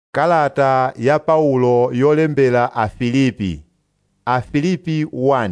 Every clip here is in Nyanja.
Kalata ya Paulo yolembera Afilipi Afilipi 1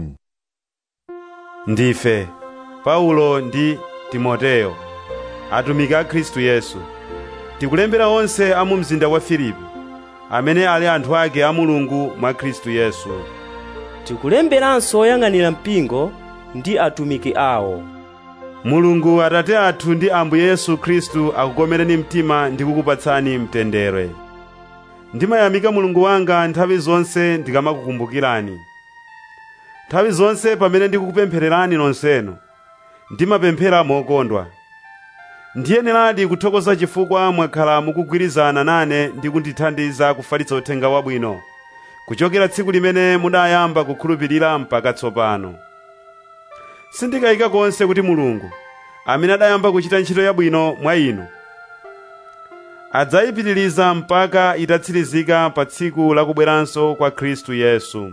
ndife paulo ndi timoteyo atumiki a khristu yesu tikulembera onse a mu mzinda wa filipi amene ali anthu ake a mulungu mwa khristu yesu tikulemberanso oyang'anira mpingo ndi atumiki awo mulungu atate athu ndi ambuye yesu khristu akukomereni mtima ndi kukupatsani mtendere ndimayamika mulungu wanga nthawi zonse ndikamakukumbukirani nthawi zonse pamene ndikukupemphererani nonsenu ndimapemphera mokondwa ndiyeneradi kuthokoza chifukwa mwakhala mukugwirizana nane ndi kundithandiza kufalitsa uthenga wabwino kuchokera tsiku limene mudayamba kukhulupirira mpaka tsopano sindikayika konse kuti mulungu amene adayamba kuchita ntchito yabwino mwa inu adzayipitiriza mpaka itatsirizika pa tsiku lakubweranso kwa khristu yesu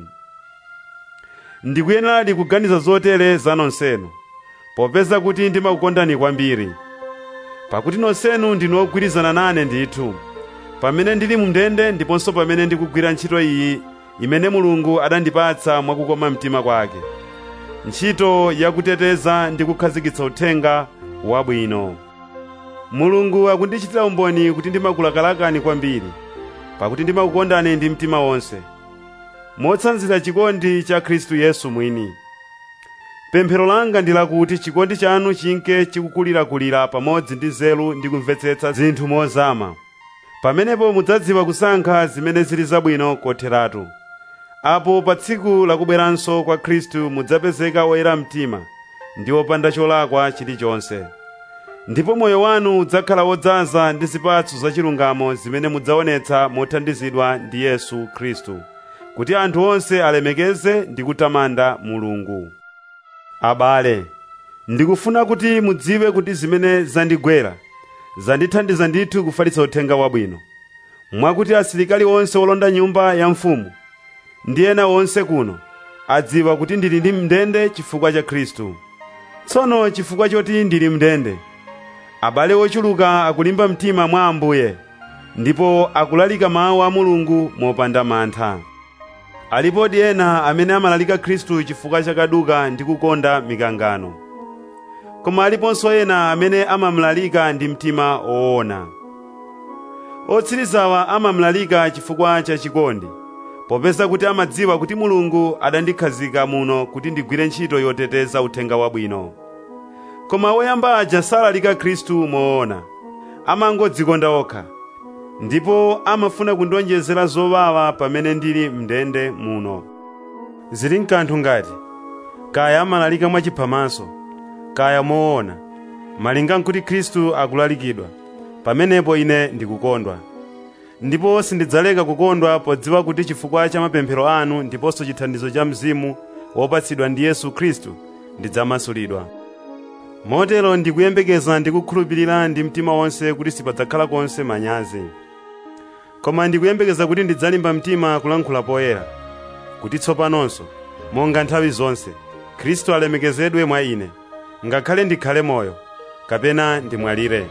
ndikuyeneradi kuganiza zotere za nonsenu popeza kuti ndimakukondani kwambiri pakuti nonsenu ndinu ogwirizana nane ndithu pamene ndili mu ndende ndiponso pamene ndikugwira ntchito iyi imene mulungu adandipatsa mwakukoma mtima kwake ntchito yakuteteza ndi kukhazikitsa uthenga wabwino mulungu akundichitira umboni kuti ndimakulakalakani kwambiri pakuti ndimakukondani ndi mtima wonse motsanzira chikondi cha khristu yesu mwini pemphero langa ndi lakuti chikondi chanu chinke chikukulirakulira pamodzi ndi nzeru ndi kumvetsetsa zinthu mozama pamenepo mudzadziwa kusankha zimene zili zabwino kotheratu apo pa tsiku lakubweranso kwa khristu mudzapezeka oyera mtima ndi opanda cholakwa chilichonse ndipo moyo wanu udzakhala wodzaza ndi zipatso zachilungamo zimene mudzaonetsa mothandizidwa ndi yesu khristu kuti anthu onse alemekeze ndi kutamanda mulungu abale ndikufuna kuti mudziwe kuti zimene zandigwera zandithandiza ndithu kufalitsa uthenga wabwino mwakuti asilikali onse olonda nyumba ya mfumu ndi ena onse kuno adziwa kuti ndili ndi mndende chifukwa cha khristu tsono chifukwa choti ndili mndende abale ochuluka akulimba mtima mwa ambuye ndipo akulalika mawu a mulungu mopanda mantha alipodi ena amene amalalika khristu chifukwa chakaduka ndi kukonda mikangano koma aliponso ena amene amamlalika ndi mtima woona otsirizawa amamlalika chifukwa cha chikondi popeza kuti amadziwa kuti mulungu adandikhazika muno kuti ndigwire ntchito yoteteza uthenga wabwino koma woyamba aja salalika khristu moona amangodzikonda okha ndipo amafuna kundionjezera zowawa pamene ndili mndende muno zili mkanthu ngati kaya amalalika mwachiphamaso kaya moona malinga nkuti khristu akulalikidwa pamenepo ine ndikukondwa ndipo sindidzaleka kukondwa podziwa kuti chifukwa cha mapemphero anu ndiponso chithandizo cha mzimu wopatsidwa ndi yesu khristu ndidzamasulidwa motero ndikuyembekeza ndi kukhulupirira ndi mtima wonse kuti sipadzakhala konse manyazi koma ndikuyembekeza kuti ndidzalimba mtima kulankhula poyera kuti tsopanonso monga nthawi zonse khristu alemekezedwe mwa ine ngakhale ndikhale moyo kapena ndimwalire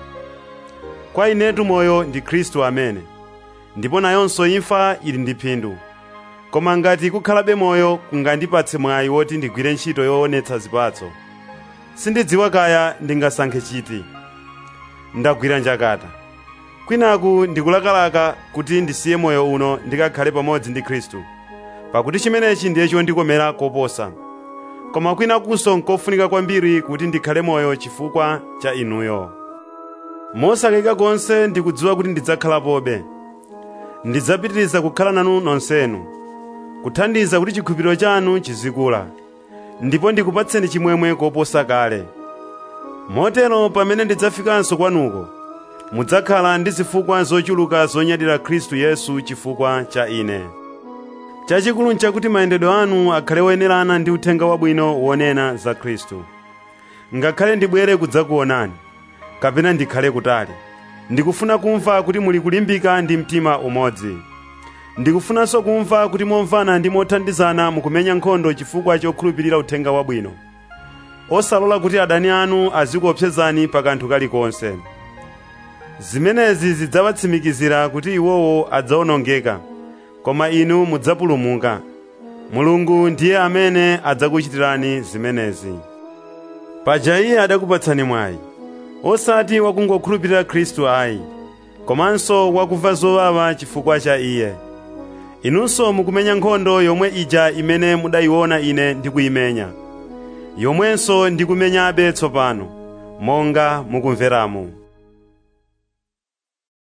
kwa inetu moyo ndi khristu amene ndipo nayonso imfa ili ndi phindu koma ngati kukhalabe moyo kungandipatse mwayi woti ndigwire ntchito yoonetsa zipatso sindidziwa kaya ndingasankhe chiti ndagwira njakata kwinaku ndikulakalaka kuti ndisiye moyo uno ndikakhale pamodzi ndi khristu pakuti chimenechi ndiye chondikomera koposa koma kwinakunso nkofunika kwambiri kuti ndikhale moyo chifukwa cha inuyo mosakayika konse ndikudziwa kuti ndidzakhalapobe ndidzapitiriza kukhala nanu nonsenu kuthandiza kuti chikhulupiriro chanu chizikula ndipo ndikupatseni chimwemwe koposa kale motero pamene ndidzafikanso kwanuko mudzakhala ndi zifukwa zochuluka zonyadira khristu yesu chifukwa cha ine chachikulu nchakuti mayendedwe anu akhale oyenerana ndi uthenga wabwino wonena za khristu ngakhale ndibwere kudzakuonani kapena ndikhale kutali ndikufuna kumva kuti muli kulimbika ndi mtima umodzi ndikufunanso kumva kuti momvana ndi mothandizana mukumenya nkhondo chifukwa chokhulupirira uthenga wabwino osalola kuti adani anu azikuopsezani pa kanthu kalikonse zimenezi zidzawatsimikizira kuti iwowo adzawonongeka koma inu mudzapulumuka mulungu ndiye amene adzakuchitirani zimenezi paja iye adakupatsani mwayi osati wakungokhulupirira khristu ayi komanso wakumva zowawa chifukwa cha iye inunso mukumenya nkhondo yomwe ija imene mudayiona ine ndikuyimenya yomwenso ndikumenyabe tsopano monga mukumveramu